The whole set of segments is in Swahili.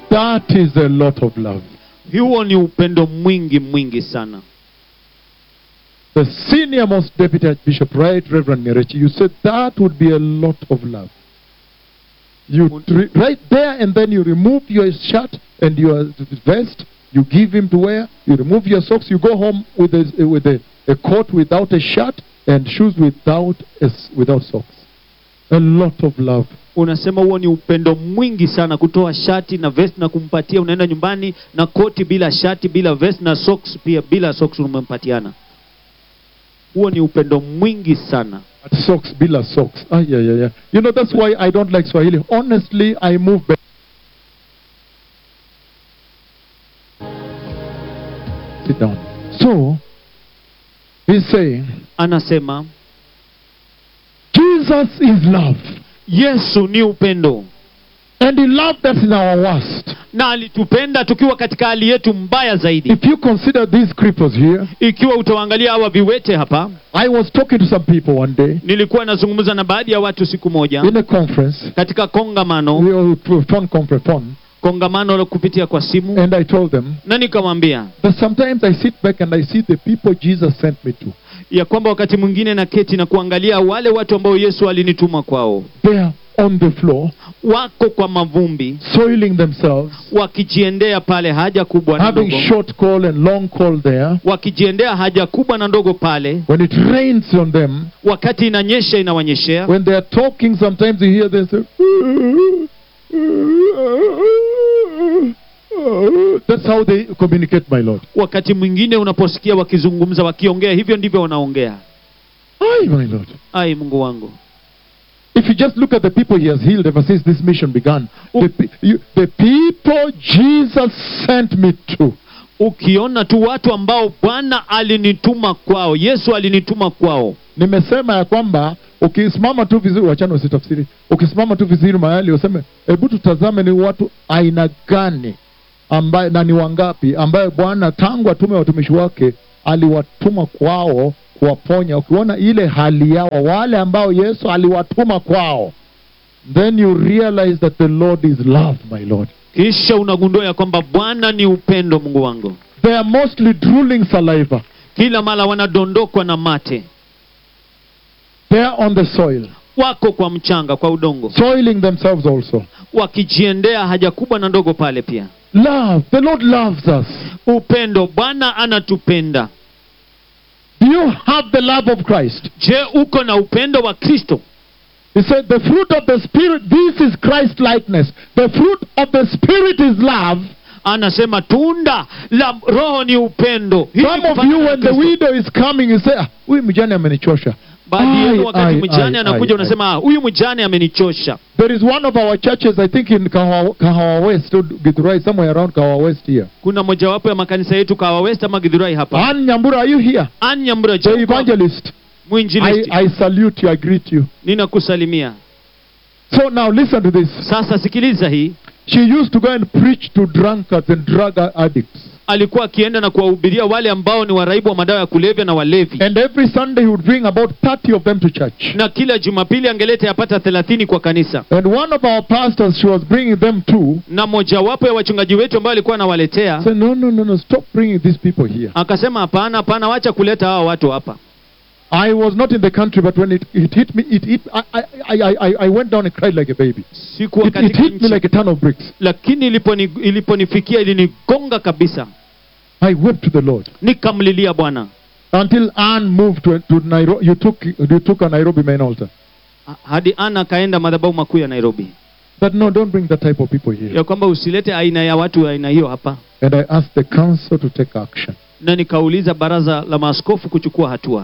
That is a lot of love. huo ni upendo mwingi mwingi sana The senior most deputy archbishop, right, Reverend Ngerechi, you said that would be a lot of love. You tr- right there and then you remove your shirt and your vest, you give him to wear, you remove your socks, you go home with a, with a, a coat without a shirt and shoes without a s without socks. A lot of love. unasema huo ni upendo mwingi sana kutoa shati na vest na kumpatia unaenda nyumbani na koti bila shati bila vest na socks pia bila socks umempatiana huo ni upendo mwingi sana But socks, bila socks. Ah, yeah, yeah, yeah. You know, that's why I don't like Swahili. Honestly, I move back. Sit down. So, he's saying, anasema Jesus is love. yesu ni upendo And he loved us in our worst. na alitupenda tukiwa katika hali yetu mbaya zaidi If you consider these cripples here, ikiwa utawaangalia hawa viwete hapa I was talking to some people one day nilikuwa nazungumza na baadhi ya watu siku moja in a conference, katika kongamano we were to phone conference, phone, kongamano la kupitia kwa simu and I told them na nikamwambia that sometimes I sit back and I see the people Jesus sent me to. ya kwamba wakati mwingine na keti na kuangalia wale watu ambao yesu alinituma kwao They are on the floor, wako kwa mavumbi soiling themselves, wakijiendea pale haja kubwa na having ndogo short call and long call there. wakijiendea haja kubwa na ndogo pale When it rains on them, wakati inanyesha inawanyeshea when they are talking, sometimes you hear them say, That's how they communicate, my Lord. wakati mwingine unaposikia wakizungumza wakiongea hivyo ndivyo wanaongea Aye, my Lord. ai mungu wangu If you just look at the people he has healed ever since this mission began, the, pe- you, the people Jesus sent me to, ukiona tu watu ambao bwana alinituma kwao yesu alinituma kwao nimesema ya kwamba ukisimama tu vizuri, wachana usitafsiri, ukisimama tu vizuri mahali useme, hebu tutazame ni watu aina gani ambaye na ni wangapi ambaye Bwana tangu atume watumishi wake aliwatuma kwao kuwaponya. Ukiona ile hali yao, wale ambao Yesu aliwatuma kwao, then you realize that the Lord is love, my Lord. kisha unagundua ya kwamba bwana ni upendo mungu wangu They are mostly drooling saliva. kila mara wanadondokwa na mate They are on the soil, wako kwa mchanga kwa udongo soiling themselves also. wakijiendea haja kubwa na ndogo pale pia Love. The Lord loves us. upendo bwana anatupenda Do you have the love of Christ? je uko na upendo wa kristo He said, The fruit of the Spirit, this is Christ likeness. The fruit of the Spirit is love. anasema tunda la roho ni upendo Hii ni Some of kufanana you, na when the Kristo. widow is coming, you say, "Ah, huyu mjane amenichosha. baadhi Ai, yenu wakati ai, mjane ai, anakuja ai, unasema "Ah, huyu mjane amenichosha There is one of our churches, I think in Kahawa, Kahawa West, or Githurai, somewhere around Kahawa West here. kuna mojawapo ya makanisa yetu kawa west ama gidhurai hapa Ann Nyambura, are you here? anyambra The evangelist. I, mwinjilisti I salute you, I greet you. ninakusalimia So now listen to this. sasa sikiliza hii She used to go and preach to drunkards and drug addicts. alikuwa akienda na kuwahubiria wale ambao ni waraibu wa madawa ya kulevya na walevi And every Sunday he would bring about 30 of them to church. na kila jumapili angeleta yapata thelathini kwa kanisa And one of our pastors, she was bringing them too. na mojawapo ya wachungaji wetu ambao alikuwa anawaletea Said, no, no, no, no, stop bringing these people here. akasema hapana hapana wacha kuleta hawa watu hapa I was not in the country, but when it, it hit me, it hit, I, I, I, I, I went down and cried like a baby. sikuwa It, it katika hit me nchi like a ton of bricks. lakini iliponi, iliponifikia ilinigonga kabisa I wept to the Lord. nikamlilia bwana Until Anne moved to, to Nairobi, you took, you took a Nairobi main altar. Ha- hadi ana akaenda madhabahu makuu ya nairobi But no, don't bring that type of people here. ya kwamba usilete aina ya watu wa aina hiyo hapa And I asked the council to take action. na nikauliza baraza la maaskofu kuchukua hatua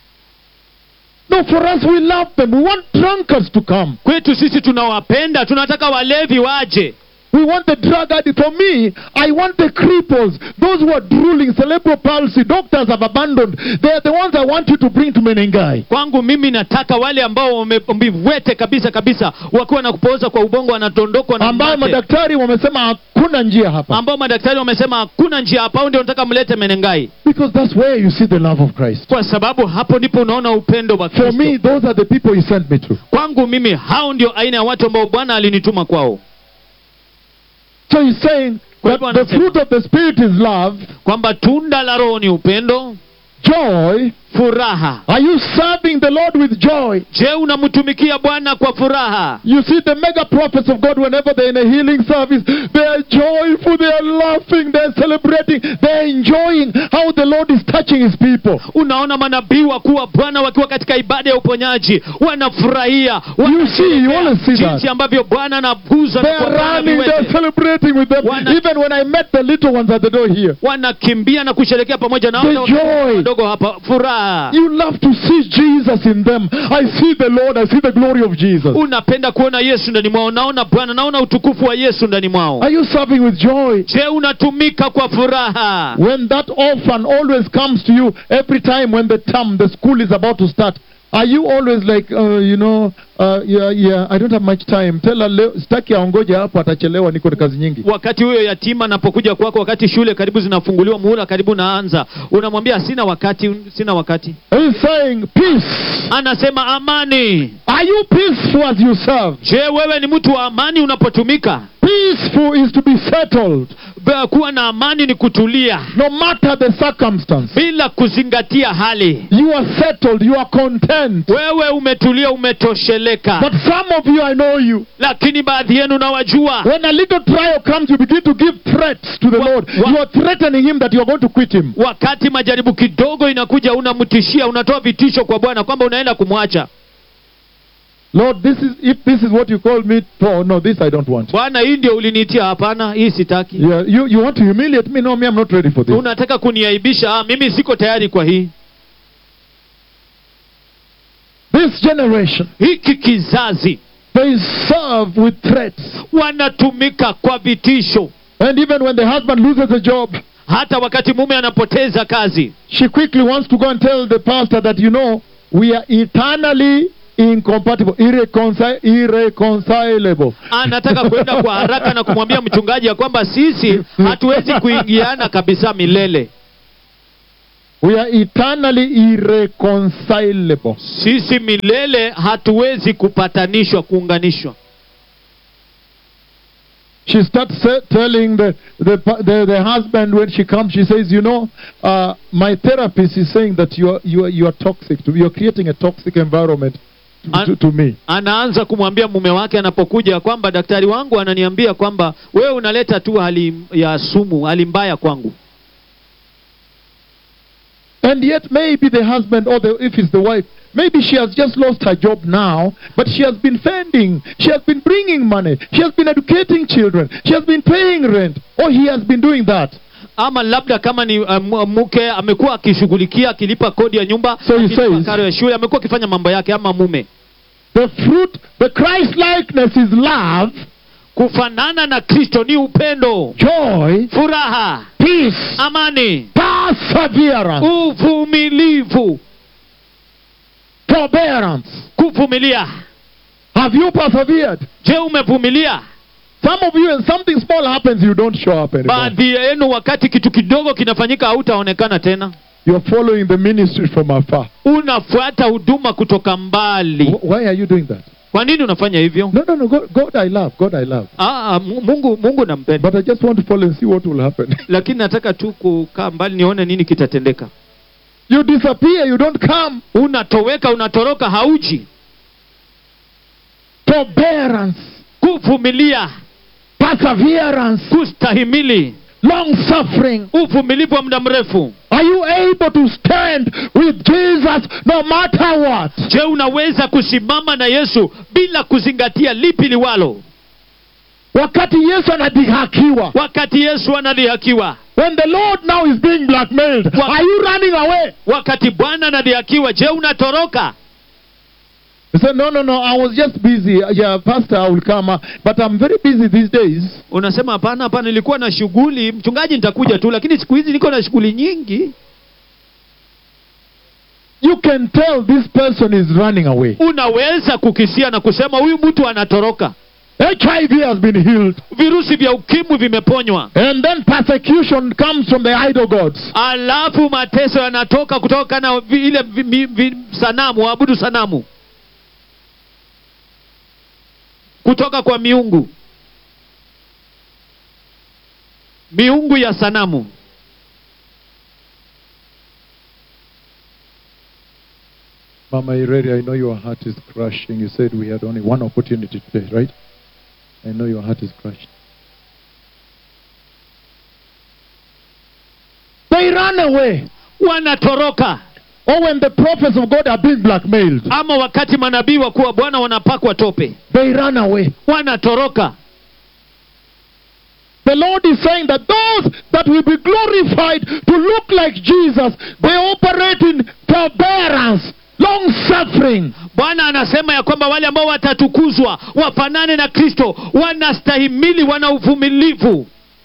No, for us, we love them. We want drunkards to come. kwetu sisi tunawapenda tunataka walevi waje We want the drug addict. For me, I want the cripples, those who are drooling, cerebral palsy. Doctors have abandoned. They are the ones I want you to bring to Menengai. kwangu mimi nataka wale ambao wamevwete kabisa kabisa wakiwa na kupooza kwa ubongo wanatondokwa na ambayo mate. madaktari wamesema hakuna njia hapa ambao madaktari wamesema hakuna njia hapa au ndio nataka mlete menengai because that's where you see the love of christ kwa sababu hapo ndipo unaona upendo wa for me kristo those are the people he sent me to kwangu mimi hao ndio aina ya watu ambao bwana alinituma kwao So he's saying Kwa that hivyo the anasema- fruit of the Spirit is love, kwamba tunda la roho ni upendo joy. furaha Are you serving the Lord with joy? je unamtumikia bwana kwa furaha You see, the mega prophets of God, whenever they're in a healing service, they are joyful, they are laughing, they're celebrating, they're enjoying how the Lord is touching his people. unaona manabii wakuu wa bwana wakiwa katika ibada ya uponyaji wanafurahia You see, you always see jinsi that. ambavyo bwana anaguza They na are kuwafanya running, viwete. they're celebrating with them. Wana- Even when I met the little ones at the door here, wanakimbia na kusherekea pamoja na The wale joy. wadogo hapa furaha you love to see Jesus in them. I see the Lord, I see the glory of Jesus. unapenda kuona yesu ndani mwao naona bwana naona utukufu wa yesu ndani mwao Are you serving with joy? je unatumika kwa furaha When that orphan always comes to you every time when the term, the school is about to start, are you always like, uh, you know, uh, yeah, yeah, I don't have much time. Tell her, leo, sitaki aongoje hapo, atachelewa, niko na kazi nyingi. wakati huyo yatima anapokuja kwako wakati shule karibu zinafunguliwa muhula karibu naanza unamwambia sina wakati sina wakati He's saying, peace. anasema amani Are you peaceful as you serve? je wewe ni mtu wa amani unapotumika Peaceful is to be settled, Be- kuwa na amani ni kutulia no matter the circumstance. bila kuzingatia hali You are settled, you are content. wewe umetulia umetosheleka But some of you, I know you. lakini baadhi yenu nawajua When a little trial comes, you begin to give threats to the Wa- Lord. wa- You are threatening Him that you are going to quit Him. wakati majaribu kidogo inakuja unamtishia unatoa vitisho kwa bwana kwamba unaenda kumwacha Lord, this is if this is what you call me for. No, this I don't want. bwana hii ndio uliniitia hapana hii sitaki Yeah, you, you want to humiliate me? No, me, I'm not ready for this. unataka kuniaibisha ah, mimi siko tayari kwa hii This generation, hiki kizazi they serve with threats. wanatumika kwa vitisho And even when the husband loses a job, hata wakati mume anapoteza kazi she quickly wants to go and tell the pastor that, you know, we are eternally incompatible, irreconci- irreconcilable. anataka kwenda kwa haraka na kumwambia mchungaji ya kwamba sisi hatuwezi kuingiana kabisa milele We are eternally irreconcilable. sisi milele hatuwezi kupatanishwa kuunganishwa She starts sa- telling the, the, the, the husband when she comes, she says, You know, uh, my therapist is saying that you are, you are, you are toxic. To, you are creating a toxic environment to, An- to, to me. anaanza kumwambia mume wake anapokuja kwamba daktari wangu ananiambia kwamba wewe unaleta tu hali ya sumu hali mbaya kwangu And yet, maybe the husband, or the, if it's the wife, maybe she has just lost her job now, but she has been fending, she has been bringing money, she has been educating children, she has been paying rent, or he has been doing that. ama labda kama ni uh, mu- mke amekuwa akishughulikia akilipa kodi ya nyumba So he akilipa says- karo ya shule amekuwa akifanya mambo yake ama mume The fruit, the Christ likeness is love, kufanana na kristo ni upendo joy, furaha peace, amani perseverance, uvumilivu forbearance. kuvumilia Have you persevered? je umevumilia Some of you, when something small happens, you don't show up anymore. baadhi yenu wakati kitu kidogo kinafanyika hautaonekana tena You're following the ministry from afar. unafuata huduma kutoka mbali Wh- Why are you doing that? kwa nini unafanya hivyo No, no, no. God, God I love. God, I love. ah, ah, Mu- mungu mungu nampenda But I just want to follow and see what will happen. lakini nataka tu kukaa mbali nione nini kitatendeka you disappear, you don't come. unatoweka unatoroka hauji Forbearance, kuvumilia perseverance, kustahimili long suffering. uvumilivu wa muda mrefu Are you able to stand with Jesus no matter what? je unaweza kusimama na yesu bila kuzingatia lipi liwalo Wakati Yesu anadhihakiwa. wakati yesu anadhihakiwa When the Lord now is being blackmailed, Wa- are you running away? wakati bwana anadhihakiwa je unatoroka He said, No, no, no, I was just busy. Yeah, Pastor, I will come. uh, But I'm very busy these days. unasema hapana hapana nilikuwa na shughuli mchungaji nitakuja tu lakini siku hizi niko na shughuli nyingi You can tell this person is running away. unaweza kukisia na kusema huyu mtu anatoroka HIV has been healed. virusi vya ukimwi vimeponywa And then persecution comes from the idol gods. alafu mateso yanatoka kutoka na vi, ile vi, mi, vi, sanamu waabudu sanamu kutoka kwa miungu miungu ya sanamu Mama Ireri, I know your heart is crushing. You said we had only one opportunity today, right? I know your heart is crushed. They run away. wanatoroka Or when the prophets of God are being blackmailed, ama wakati manabii wakuu wa bwana wanapakwa tope they run away. wanatoroka The Lord is saying that those that will be glorified to look like Jesus, they operate in forbearance, long suffering. bwana anasema ya kwamba wale ambao watatukuzwa wafanane na kristo wanastahimili wana uvumilivu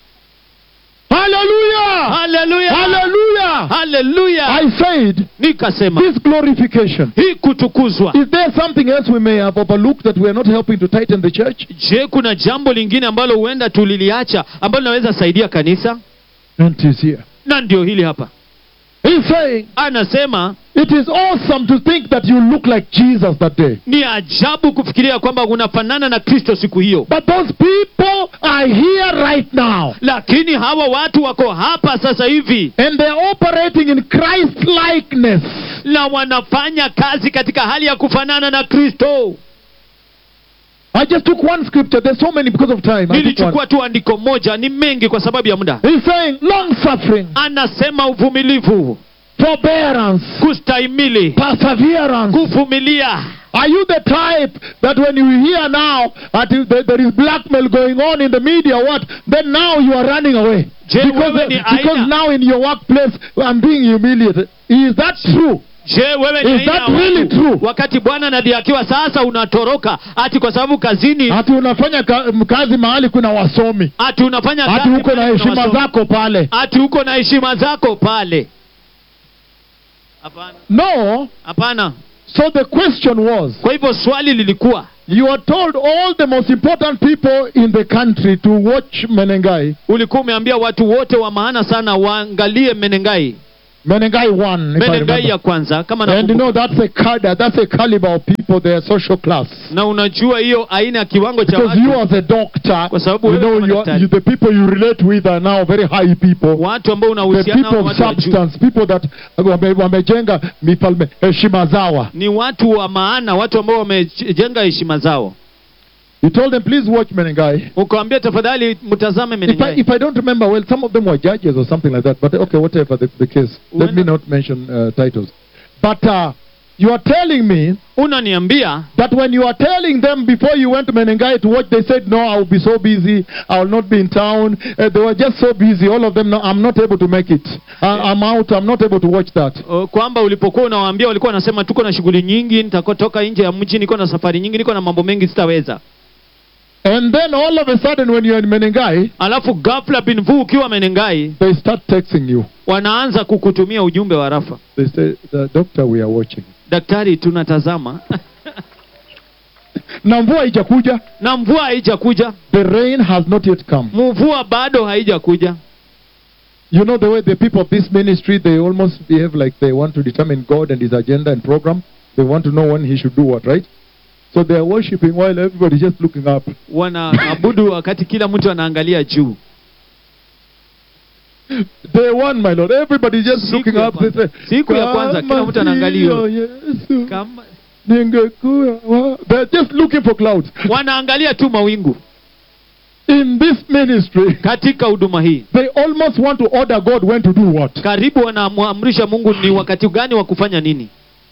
Hallelujah! haleluya Hallelujah! haleluya I said, nikasema this glorification. hii kutukuzwa Is there something else we may have overlooked that we are not helping to tighten the church? je kuna jambo lingine ambalo huenda tuliliacha ambalo linaweza saidia kanisa And it is here. na ndio hili hapa He's saying, anasema it is awesome to think that you look like Jesus that day. ni ajabu kufikiria kwamba unafanana na kristo siku hiyo But those people are here right now. lakini hawa watu wako hapa sasa hivi And they're operating in Christ likeness. na wanafanya kazi katika hali ya kufanana na kristo I just took one scripture. There's so many because of time. I took one. nilichukua tu andiko moja ni mengi kwa sababu ya muda He's saying long suffering, anasema uvumilivu forbearance, kustahimili perseverance. kuvumilia Are you the type that when you hear now that you- that there is blackmail going on in the media, what? Then now you are running away. Je, Because, wewe ni because aina- now in your workplace I'm being humiliated. Is that true? je wewe ni Is aina that ya really watu, true? wakati bwana anadhihakiwa sasa unatoroka ati kwa sababu kazini Ati unafanya ka, kazi mahali kuna wasomi, ati unafanya ati kazi uko na pale kuna heshima wasomi. zako pale. ati uko na heshima zako pale hapana No. hapana So the question was, kwa hivyo swali lilikuwa you are told all the most important people in the country to watch Menengai. ulikuwa umeambia watu wote wa maana sana waangalie menengai Menengai one, if I menengai remember. ya kwanza kama And you nakumbuka. know that's a cadre, that's a caliber of people, their social class. na unajua hiyo aina ya kiwango cha Because you watu as a doctor, Kwa sababu you wewe know kama you are, daktari. you, the people you relate with are now very high people. watu ambao The unahusiana people nao of watu wa juu substance, people that wame- wamejenga mifalme heshima zawa. ni watu wa maana watu ambao wamejenga heshima zao You told them, please watch Menengai. ukawambia tafadhali mtazame If I, menengai if I don't remember well, some of them were judges or something like that. But okay, whatever the, the case. Let me When- not mention uh, titles. But uh, you are telling me unaniambia that when you are telling them before you went to Menengai to watch, they said, No, I will be so busy. I will not be in town. Uh, they were just so busy. All of them, no, I'm not able to make it. I, I'm out. I'm not able to watch that. o, kwamba ulipokuwa unawaambia walikuwa wanasema tuko na shughuli nyingi nitakotoka nje ya mji niko na safari nyingi niko na mambo mengi sitaweza And then all of a sudden, when you're in Menengai, alafu ghafla binvu ukiwa menengai they start texting you. wanaanza kukutumia ujumbe wa rafa They say, the Doctor, we are watching. daktari tunatazama Na mvua haijakuja. na mvua haijakuja The rain has not yet come. mvua bado haijakuja You know the way the people of this ministry they almost behave like they want to determine God and His agenda and program. They want to know when He should do what, right? So they are worshiping while everybody is just looking up. wanaabudu wakati kila mtu anaangalia juu Day one, my Lord, everybody is just Siku looking ya up. They kwanza. say, Siku ya kwanza, kila "Kama mtu anaangalia. sio Yesu, kama ningekuwa wa-" They're just looking for clouds. wanaangalia tu mawingu In this ministry, katika huduma hii they almost want to order God when to do what. karibu wanamwamrisha mungu ni wakati gani wa kufanya nini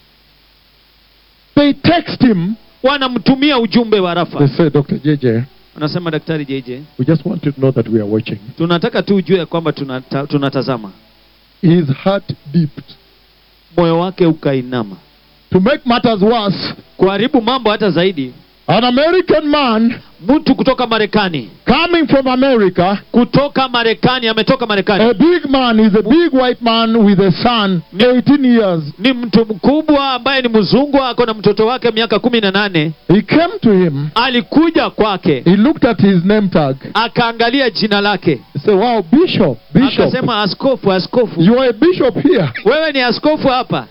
They text him. wanamtumia ujumbe wa They rafa say, Dr. JJ, wanasema daktari jj we just want you to know that we are watching. tunataka tu ujue ya kwamba tunata, tunatazama His heart dipped. moyo wake ukainama To make matters worse, kuharibu mambo hata zaidi an American man mtu kutoka marekani coming from America, kutoka marekani ametoka marekani a big man, is a big white man with a son, 18 years. ni mtu mkubwa ambaye ni mzungu ako na mtoto wake miaka kumi na nane He came to him, alikuja kwake he looked at his name tag. akaangalia jina lake He said, Wow, Bishop, Bishop. akasema askofu askofu You are a bishop here. wewe ni askofu hapa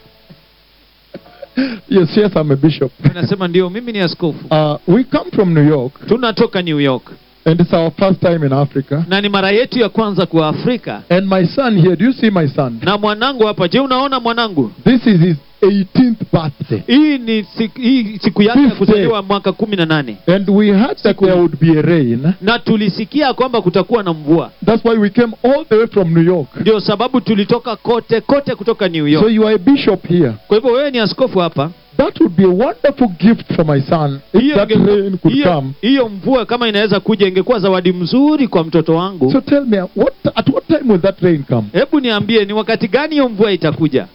yes, yes, I'm a bishop. anasema ndio mimi ni askofu Uh, we come from New York. tunatoka new york And it's our first time in Africa. na ni mara yetu ya kwanza kwa Afrika. And my son here, do you see my son? Na mwanangu hapa, je, unaona mwanangu? This is his 18th birthday. Hii ni siku, hii siku yake ya Fifth kuzaliwa mwaka kumi na nane And we heard that there would be a rain. na tulisikia kwamba kutakuwa na mvua, That's why we came all the way from New York. ndio sababu tulitoka kote kote kutoka New So York. you are a bishop here. Kwa hivyo wewe ni askofu hapa. That would be a wonderful gift for my son if Hiyo that inge- rain could hiyo- come. hiyo mvua kama inaweza kuja, ingekuwa zawadi mzuri kwa mtoto wangu. So tell me, what at what time will that rain come? Hebu niambie, ni wakati gani hiyo mvua itakuja?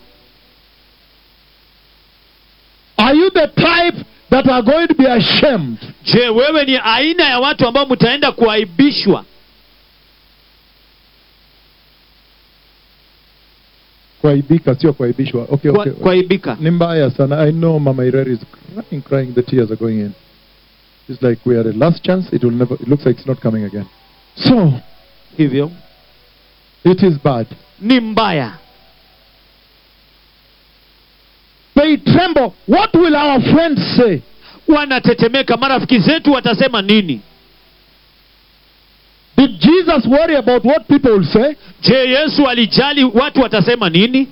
Are you the type that are going to be ashamed? Je, wewe ni aina ya watu ambao mtaenda kuaibishwa? Kuaibika, sio kuaibishwa. Okay, Kwa- okay. Kuaibika? Ni mbaya sana. I know Mama Ireri is crying, crying. The tears are going in. It's like we are a last chance. It will never. It looks like it's not coming again. So Hivyo it is bad. ni mbaya. They tremble. What will our friends say? Wanatetemeka, marafiki zetu watasema nini? Did Jesus worry about what people will say? Je, Yesu alijali watu watasema nini?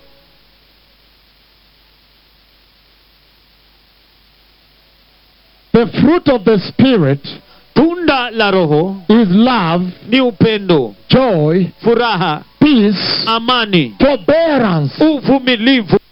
The fruit of the Spirit Tunda la Roho is love, ni upendo, joy, furaha, peace, amani, forbearance, uvumilivu,